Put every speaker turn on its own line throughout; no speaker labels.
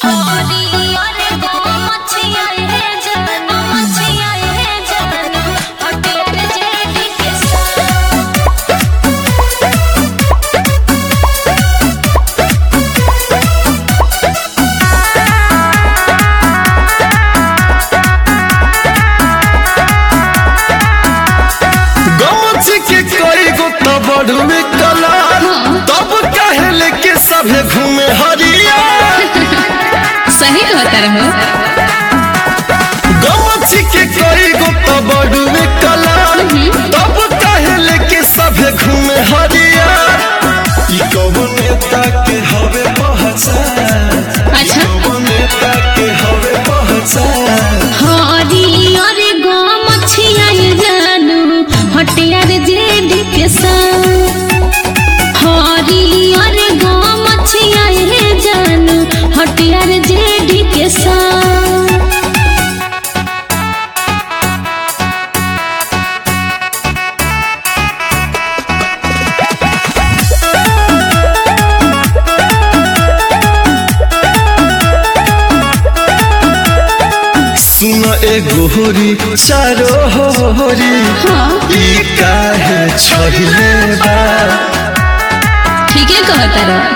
गमछी के कई गो तो बढ़ुए कलार तब काहे लेके सभे घूमे हरिया
सही कहता रहो
गमछी के कई गो तो बढ़ुए कलार तब काहे लेके सभे घूमे हरिया ई कौन नेता के हवे पहचान
अच्छा
कौन नेता के हवे पहचान
हरी अरे गो मछिया जानू हटियार जेड के संग हरी अरे गो मछिया जानू हटियार जेड के संग
सुन एगो होरी चारो होरी ई काहे छहिले बा
ठीक है कहता रहो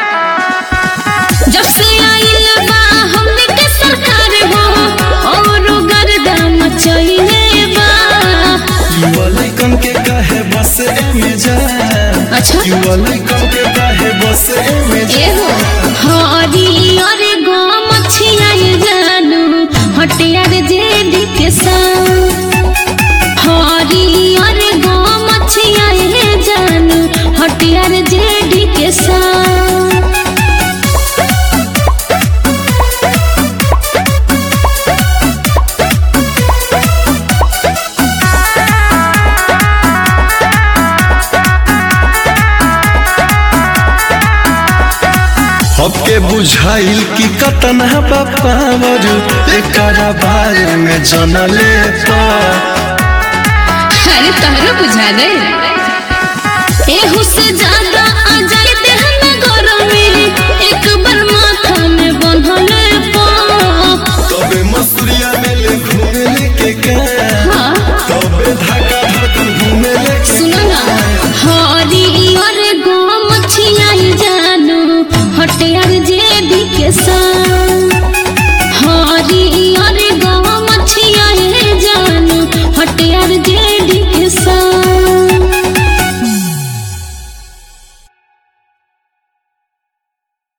जब से आइल बा हमने के सरकार हो और गर्दा मचइले बा
युवा लइकन के काहे बस एमे जा
अच्छा
युवा लइकन के काहे बस एमे जा
एहो हरी अरे गो मछिया जानू हटियार जेड के संग हरी अरे गो मछिया जानू हटियार जेड के संग
सबके बुझाइल कि कतना पावर एकरा बारे में जनले पा
अरे तहरो बुझा दे एहू से ज्यादा आ जाए देहन गरमी एक बार माथा में बंधले पा
तबे मसूरिया में ले घूमे के का
हाँ
तबे धाका धड़कन घूमे ले के
सुनो ना हरी अरे गो मछिया जानू हटियार जेदी के संग